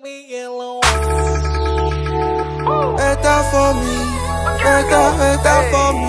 me alone. Better for me, better, better for me.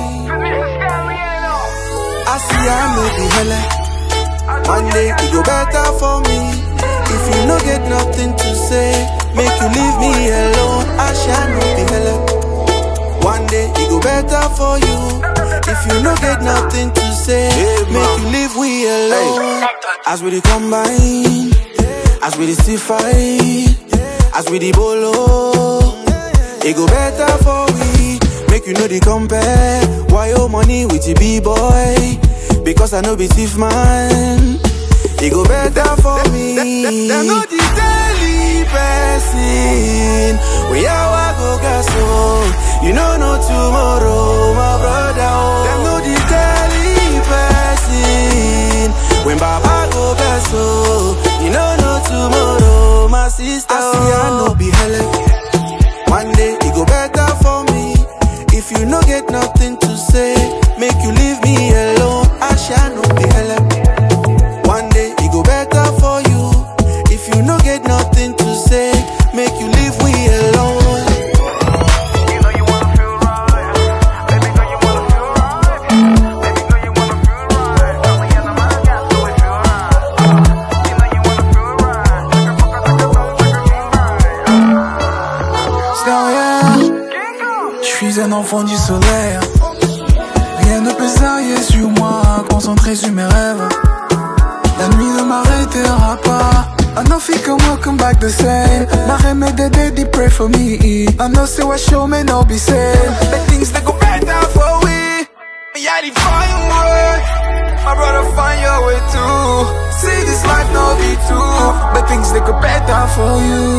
I see I know the hella. One day it go better for me. If you no get nothing to say, make you leave me alone. I shall not be hella. One day it go better for you. If you no get nothing to say, make you leave we alone. As we dey combine, as we dey still fight, as we dey bolo, it go better for we. Make you know the compare. Why your money with the b-boy? Because I know be thief man. It go better for me. Them know the daily person. We are go gas so You know no tomorrow, my brother. Oh. Them know the daily person. When Baba go gas so You know no tomorrow, my sister. I see I know be hella. One day it go better for me. If you no get nothing to say, make you leave me alone. I shall not be hella. One day it go better for you. If you no get nothing to say, make you leave we alone. You know you wanna feel right. Baby girl, you wanna feel right. Baby girl, you wanna feel right. Tell me, and I'm out, yeah, so it feel right. You know you wanna feel right. Like a fucker, like a dog, like a king, right. Sérieux, je suis un enfant du soleil. Rien ne peut s'arrêter sur moi, concentré sur mes rêves. La nuit ne m'arrêtera pas. I know fi can welcome back the same. My remedy they, they, they pray for me. I know say what show may not be same. The things that go better for we. Me I dey find way. My brother find your way too. See this life no be true. The things that go better for you.